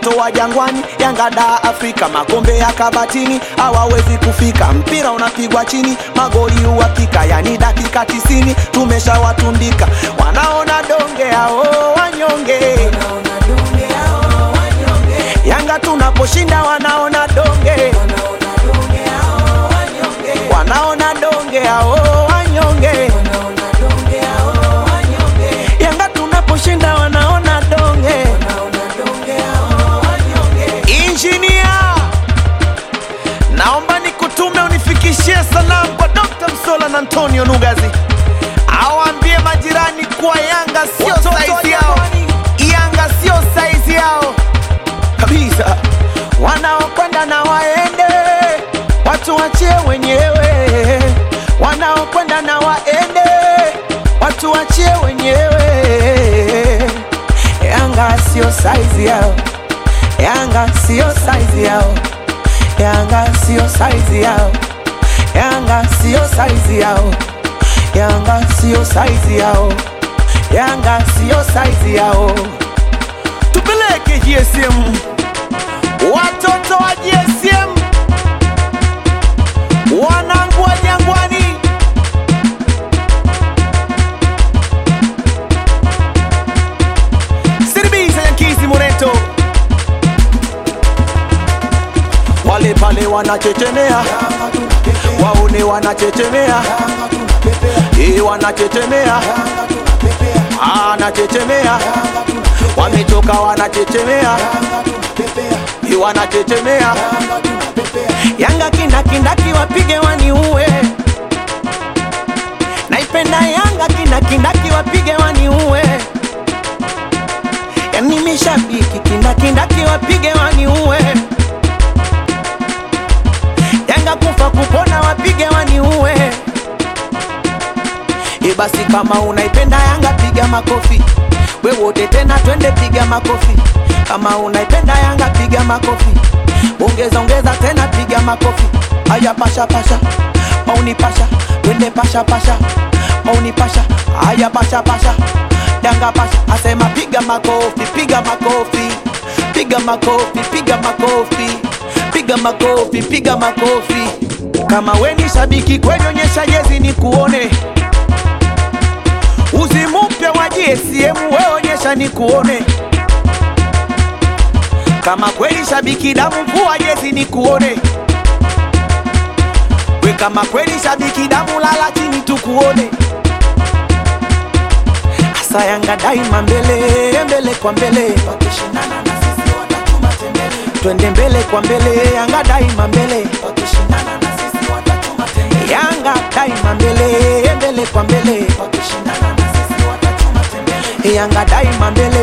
watoto wa jangwani, Yanga da Afrika, makombe ya kabatini hawawezi kufika. Mpira unapigwa chini, magoli uhakika, yani dakika tisini tumeshawatundika. Wanaona donge hao wanyonge, Yanga tunaposhinda wanaona donge, wanaona donge hao wanyonge, Yanga tunaposhinda wanaona donge. Injinia, naomba nikutume unifikishie salamu kwa Dr. Msola na Antonio Nugazi, awaambie majirani kuwa Yanga sio saizi yao, Yanga sio saizi yao kabisa. Wanaokwenda na waende, watu wachie wenyewe. Wanaokwenda na waende, watu wachie wenyewe. Yanga sio saizi yao. Yanga sio saizi yao, Yanga sio saizi yao, Yanga sio saizi yao, Yanga sio saizi yao, Yanga sio saizi yao. Tupeleke GSM, watoto wa GSM, wanangu wa Jangwani. Siribisa Yankizi Moreto wale pale wanachechemea, waone wanachechemea, eh, wanachechemea, anachechemea, wametoka wanachechemea, eh, wanachechemea. Yanga kindakindaki wapige waniue, naipenda Yanga kindakindaki wapige waniue, yani mishabiki kindakindaki wapige waniue Yanga kufa kupona wapige waniue. E basi kama unaipenda Yanga piga makofi, we wote tena twende piga makofi. Kama unaipenda Yanga piga makofi, ongeza ongeza tena piga makofi. Aya pasha pasha, mauni pasha, twende pasha pasha, mauni pasha, aya pasha pasha, Yanga pasha, asema piga makofi, piga makofi, piga makofi, piga makofi piga makofi, piga makofi. Kama we ni shabiki kweli, onyesha jezi ni kuone. Uzi mpya wa GSM we onyesha ni kuone. Kama kweli shabiki damu, vua jezi ni kuone. We kama kweli shabiki damu, lala chini tukuone. Asa Yanga daima mbele mbele kwa mbele, wakishindana na sisi watatuma tembele twende mbele kwa mbele, Yanga daima mbele, wakishindana na sisi watatuma tembele. Yanga daima mbele, mbele kwa mbele, wakishindana na sisi watatuma tembele. Yanga daima mbele,